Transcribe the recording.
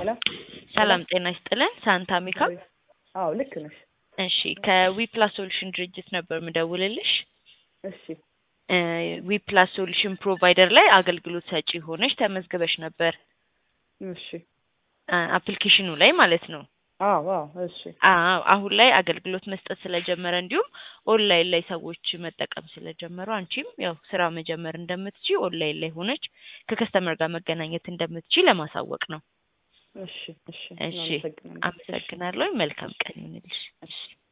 ሄሎ ሰላም ጤና ይስጥልን። ሳንታ ሚካ። አዎ ልክ ነሽ። እሺ ከዊፕላስ ሶሉሽን ድርጅት ነበር ምደውልልሽ። እሺ ዊፕላስ ሶሉሽን ፕሮቫይደር ላይ አገልግሎት ሰጪ ሆነሽ ተመዝግበሽ ነበር እሺ አፕሊኬሽኑ ላይ ማለት ነው። አዎ አዎ እሺ አዎ አሁን ላይ አገልግሎት መስጠት ስለጀመረ እንዲሁም ኦንላይን ላይ ሰዎች መጠቀም ስለጀመሩ አንቺም ያው ስራ መጀመር እንደምትቺ ኦንላይን ላይ ሆነች ከከስተመር ጋር መገናኘት እንደምትቺ ለማሳወቅ ነው። እሺ እሺ እሺ እናመሰግናለን። አመሰግናለሁ። መልካም ቀን ይሁንልሽ። እሺ